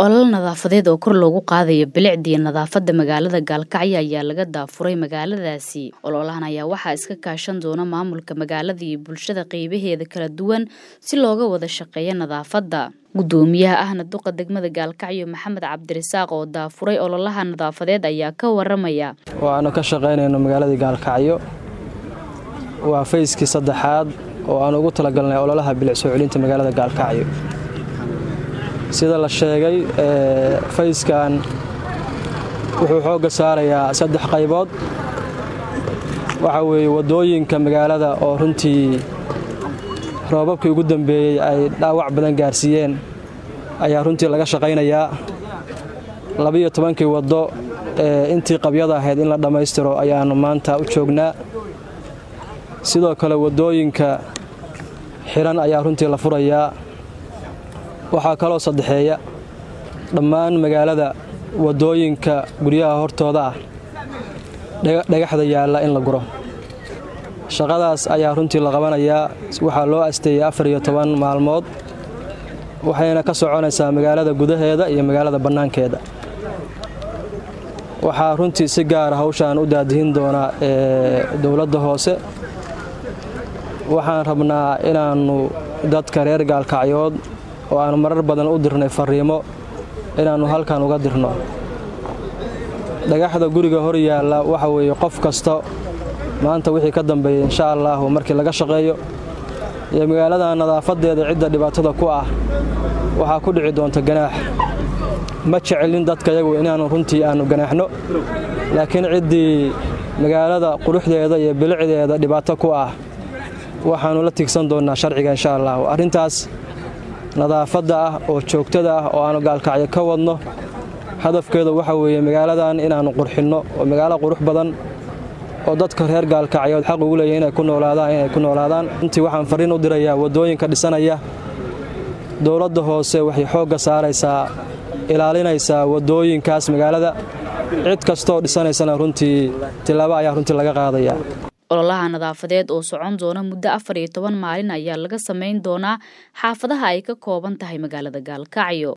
olol nadaafadeed oo kor loogu qaadayo bilicdiiyo nadaafadda magaalada gaalkacyo ayaa laga daafuray magaaladaasi ololahan ayaa waxaa iska kaashan doona maamulka magaalada iyo bulshada qeybaheeda kala duwan si looga wada shaqeeyo nadaafadda gudoomiyaha ahna duqa degmada gaalkacyo maxamed cabdirasaaq oo daafuray ololaha nadaafadeed ayaa ka waramaya waanu ka shaqaynayno magaaladii gaalkacyo waa fayskii saddexaad oo aan ugu talagalnay ololaha bilic soo celinta magaalada gaalkacyo sida la sheegay fayskan wuxuu xoogga saarayaa saddex qaybood waxa weeye waddooyinka magaalada oo runtii roobabkii ugu dambeeyey ay dhaawac badan gaarsiiyeen ayaa runtii laga shaqaynayaa labiyo tobankii waddo ee intii qabyada ahayd in la dhammaystiro ayaannu maanta u joognaa sidoo kale waddooyinka xiran ayaa runtii la furayaa waxaa kaloo saddexeeya dhammaan magaalada waddooyinka guryaha hortooda ah dhagaxda yaalla in la guro shaqadaas ayaa runtii la qabanayaa waxaa loo asteeyey afar iyo toban maalmood waxayna ka soconaysaa magaalada gudaheeda iyo magaalada bannaankeeda waxaa runtii si gaara hawshaan u daadihin doonaa dowladda hoose waxaan rabnaa inaannu dadka reer gaalkacyood oo aanu marar badan u dirnay fariimo inaannu halkan uga dirno dhagaxda guriga hor yaalla waxa weeye qof kasta maanta wixii ka dambeeya insha allaahu markii laga shaqeeyo iyo magaalada nadaafadeeda cidda dhibaatada ku ah waxaa ku dhici doonta ganaax ma jecelin dadka yagu inaannu runtii aannu ganaaxno laakiin ciddii magaalada quruxdeeda iyo bilicdeeda dhibaato ku ah waxaannu la tiigsan doonnaa sharciga insha allaahu arrintaas nadaafadda ah oo joogtada ah oo aannu gaalkacyo ka wadno hadafkeedu waxa weeye magaaladan inaannu qurxinno oo magaalo qurux badan oo dadka reer gaalkacyood xaq ugu leeya inay ku noolaadaan inay ku noolaadaan runtii waxaan farriin u dirayaa waddooyinka dhisanaya dowladda hoose waxay xoogga saaraysaa ilaalinaysaa waddooyinkaas magaalada cid kastooo dhisanaysana runtii tilaabo ayaa runtii laga qaadayaa ololaha nadaafadeed oo socon doona muddo afar iyo toban maalin ayaa laga samayn doonaa xaafadaha ay ka kooban tahay magaalada gaalkacyo